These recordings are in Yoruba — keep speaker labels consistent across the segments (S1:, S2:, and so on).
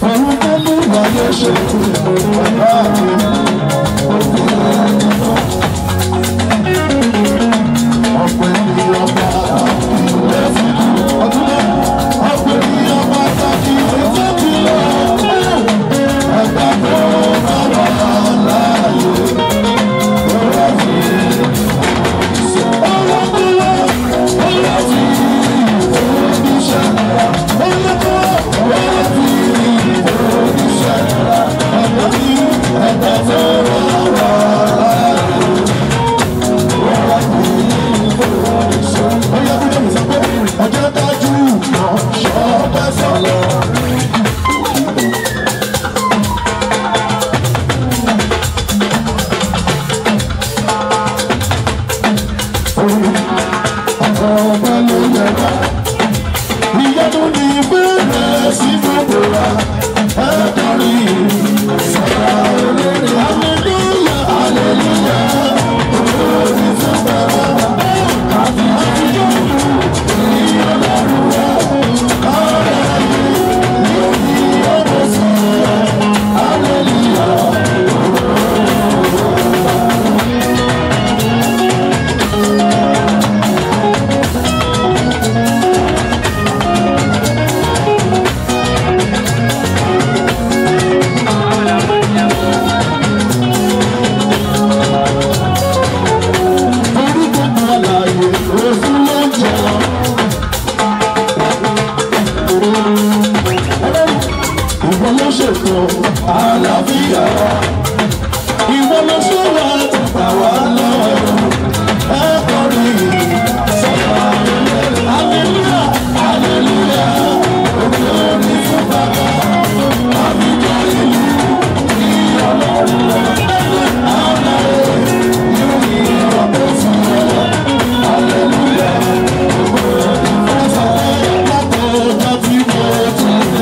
S1: Òun tó mú ìwáyé ṣe bàbá mi. Ọ̀pẹ ni ọba ìwé fún ọdún náà. Ọ̀pẹ ni ọba tàbí ìwé fún lọ. Ẹgbẹ́ tó bá wà láàyè. Ọ̀rọ̀ fi ọ̀rọ̀ kúrò. Ọ̀rọ̀ fi oníṣẹ́. Ọ̀rọ̀ kúrò. Ọ̀rọ̀ fi oníṣẹ́. Ọ̀rọ̀ fi ẹgbẹ́ tó bá wà láàyè. Ọ̀rọ̀ fi oníṣẹ́. Ó yẹ kí lóyún sọ pé ọjọ́ dájú náà ṣọ́ọ́bẹ̀ sọ̀lọ̀. ọba ló yẹ ká. ìyanu ní ìbéèrè sínú ìbora ẹ̀ẹ́dọ́rì sọ̀rọ̀ olórí. aleluya aleluya olórí fún bàbá. àti àtijọ́ ní ọlọ́run wa. ọ̀rẹ́ yìí yóò ní ọmọ sí ẹ. aleluya. torí gbogbo àlàyé òfin ló ń jẹ lọ. ìwọ ló ṣètò àlàáfíà wa. ìwọ ló ṣe wá tàbá wa lọ́rùn. ẹ kọrin sọ́kà aleluya aleluya olórí fún bàbá. àbíkọ́ ìlú ní ọlọ́run rẹ̀. àwọn ọ̀rẹ́ yóò ní ọ̀pọ̀ fún ẹ. aleluya olórí fún bàbá. látọ̀ọ́jà tí mo ti rí.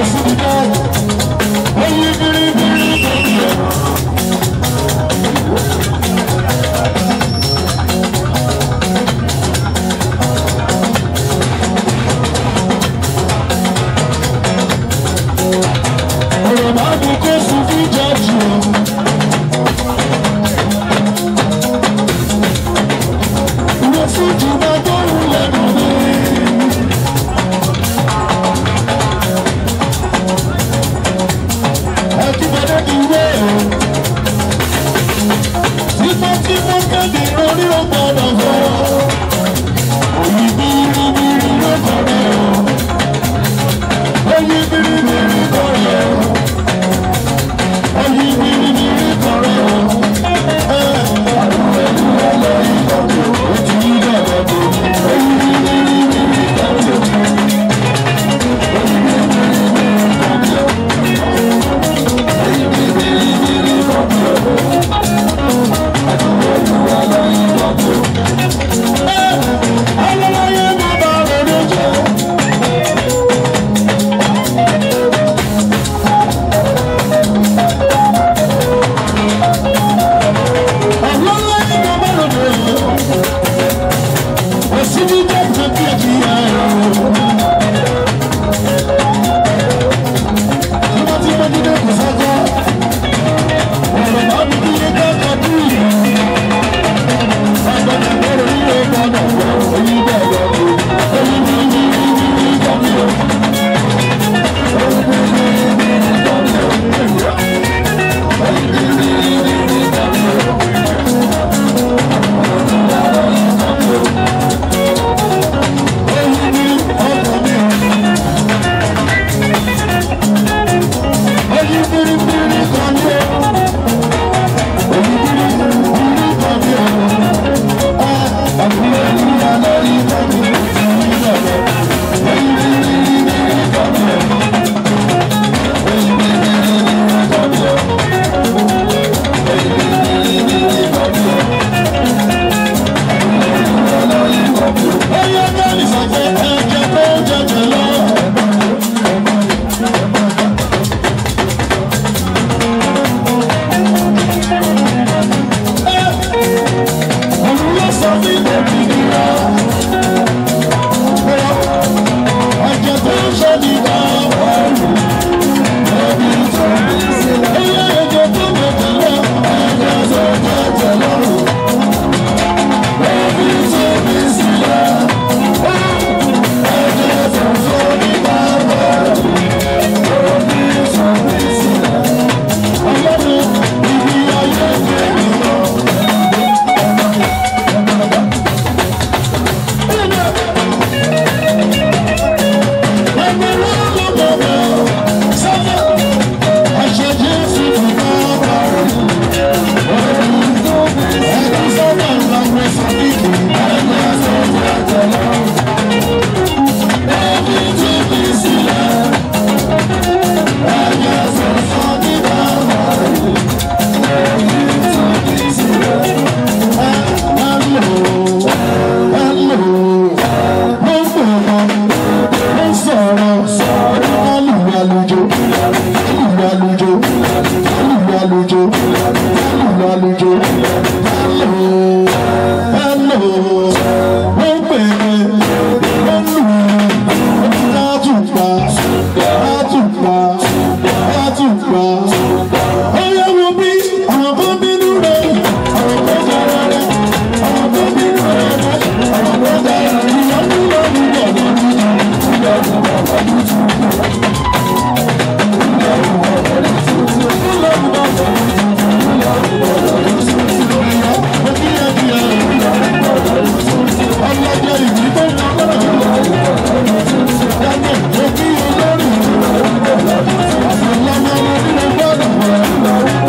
S1: Thank you.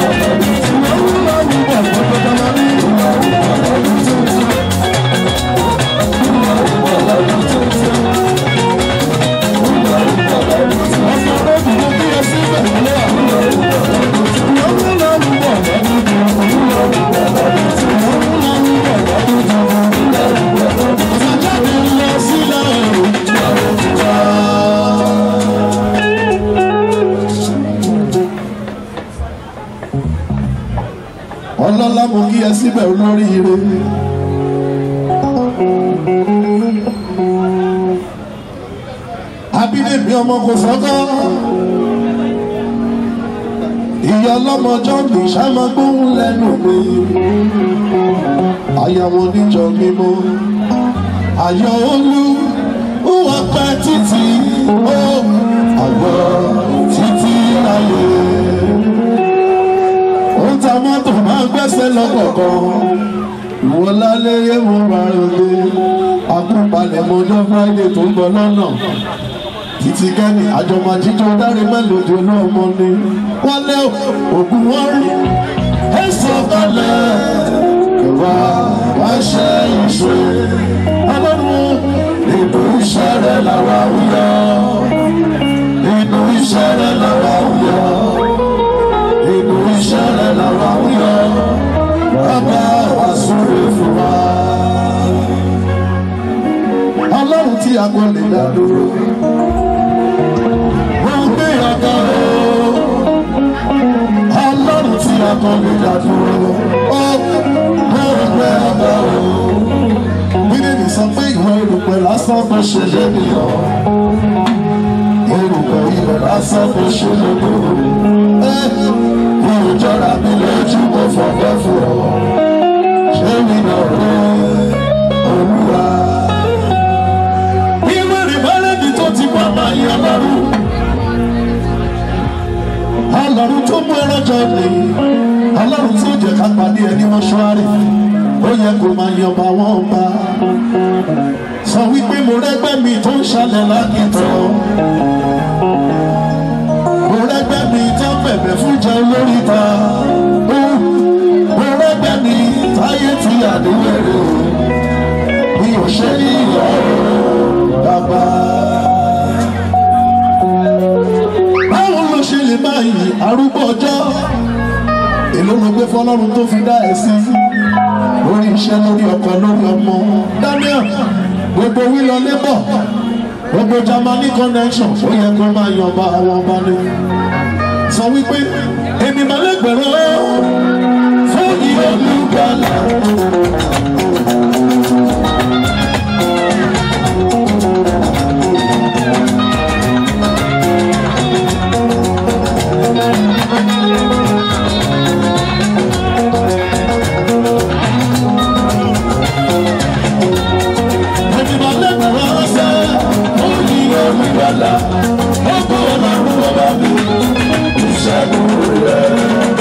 S1: ọlọ́lá mo kí ẹ síbẹ̀ olóríire. abídèmí ọmọ kò sọ́kọ́ ìyá ọlọ́mọjọ́ mi ṣáma gbóhùn lẹ́nu mi àyàwó oníjọ mímọ́ àyọ̀ olú wà pẹ́ títí ó àgbọ̀ títí láyé ó ń ta mọ́tò máa ń gbẹ́sẹ̀ lọ́kọ̀ọ̀kan ìwọ lálẹ́ yé mo máa ń lé akúpalẹ̀ mọ́jọ́ friday tó ń bọ̀ lọ́nà títí kẹ́ni àjọmọ̀ jíjọ dárí mélòdì olóòmọ ni wọ́n lé ògùn wọn rí ẹ̀sọ́ balẹ̀ ìwà wá ṣe ìṣe ọlọ́run nínú iṣẹ́ rẹ̀ làwa wúyọ nínú iṣẹ́ rẹ̀ làwa wúyọ nínú iṣẹ́ rẹ̀ làwa wúyọ bàbá wa súre fún wa. ọlọ́run tí a kò lè dá dúró wọ́n gbé ọ̀gá o ọlọ́run tí a kò lè dá dúró ó wọ́n gbé ọ̀gá o bíbélì sọ pé ìwọ erùpẹ̀ lásán tó ṣe lé nìyàn erùpẹ̀ ilẹ̀ lásán tó ṣe lé nìyàn mi ò jọra mi lójú mo fọwọ́ fún ọ ṣé mi náà rí olúwa. ìwé ìbálẹ̀bí tó ti wà máa yẹ ọlọ́run ọlọ́run tó mú ẹran jọ ní ọlọ́run tí ó jẹ́ ká pàdé ẹni mọ́ṣúárì ó yẹ kó máa yan ọba wọn ọba sọ wípé mo rẹ́gbẹ́ mi tó ń ṣalẹ̀ lákìtàn mo rẹ́gbẹ́ mi tó ń bẹ̀bẹ̀ fún jẹ olórí ta mo rẹ́gbẹ́ mi táyé ti àdéhùn mi ò ṣe ní ìyá bàbá. báwo ló ṣe lè máa yìn arúgbó ọjọ́ èló ló gbé fọlọ́run tó fi dá ẹ sí lórí iṣẹ́ lórí ọkọ̀ lórí ọmọ daniel gbogbo wílọ labour gbogbo germany connection ó yẹ kó máa yan ọba àwọn ọba ni sọ wípé èmi máa lẹ́gbẹ̀rún fún ìyá olùgbàlà. Èmi máa lẹ́gbẹ̀rún sẹ́ fún ìyá olùgbàlà. Ó kọ́ ọlọ́run ọba mi ìṣẹ́gun rẹ̀.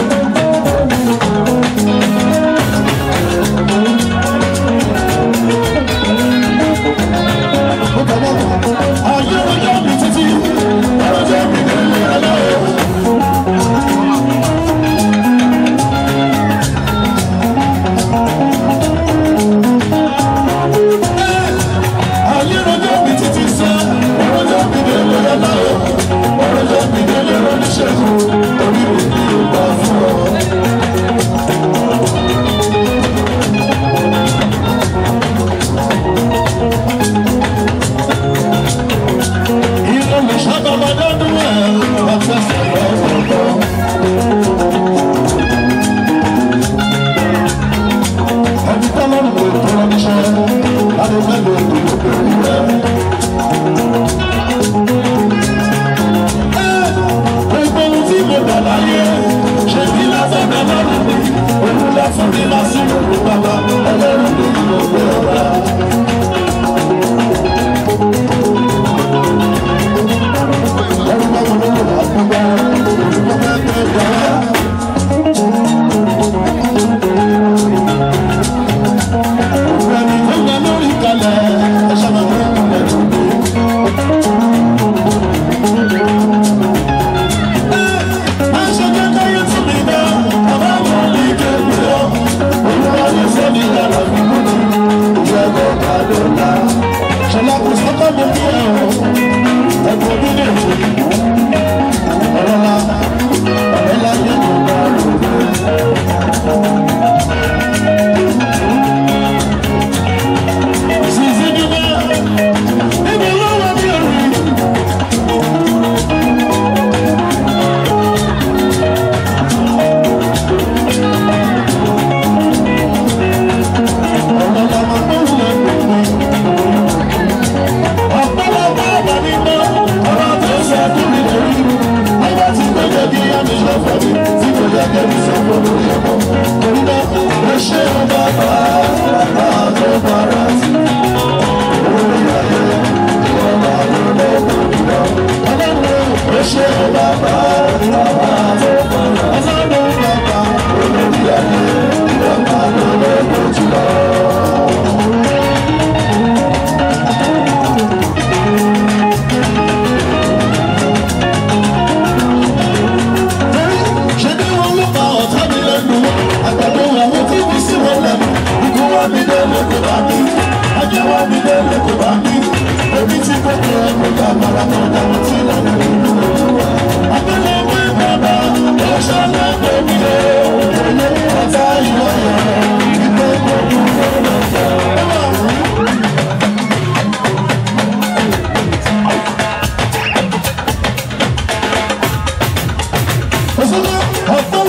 S1: Ayé ọjọ́ mi títí, ọjọ́ mi délé aláwọ̀. Ayé ọjọ́ mi títí sẹ́, ọjọ́ mi délé aláwọ̀. Ọjọ́ mi délé oníṣègùn, orí mi ni ó bá fún ọ. Ilé mi sábà máa dọ́dún ẹ̀ ọ̀fẹ́ sọ̀rọ̀ ọ̀tọ̀. Ẹni tọ́lọ́run kò tó ọ níṣẹ́, láti fẹ́ lo ìdìbò pẹ̀lú rẹ̀. Gbogbo ohun tí mo dà láyé, ṣe bí lásán bẹ́ẹ̀ lọ́rùn mi. Olúlá fún mi lásán lórí bàbá, ẹlẹ́rìí mi ni mo gbé ọ̀la. Ẹrú bá wọn lórí àgbọ̀gbà, olùkọ́ bẹ́ẹ̀ bẹ́ẹ̀ gbà á. Ẹni tó gbà lórí kalẹ̀, ẹ ṣàmà tó kù lẹ́nu mi. Má ṣe jẹ́ káyé tún mi dá, bàbá mi ní kéwì lọ. Olúwa ní sẹ́ bàbá bàbá ọlọ́run bàbá olórí ayé bàbá lọ́wọ́ lójú lọ. ṣe bí wọn ló pa ọ̀tá mi lẹ́nu àgbàdo àwọn tí mi sí wọn lẹ́nu ikú wá mi délé kò bá mi ajé wá mi délé kò bá mi èmi tí kò tó ẹnu ká mara kan dáhùn tí lẹ́nu ìlú olúwa. abẹ́lé mi bàbá ó ṣọlá pé mi lé òye ọ̀tá ìwọ yẹn ìgbé gbogbo lọ́dọ̀. Òṣèlú ọ̀pọ̀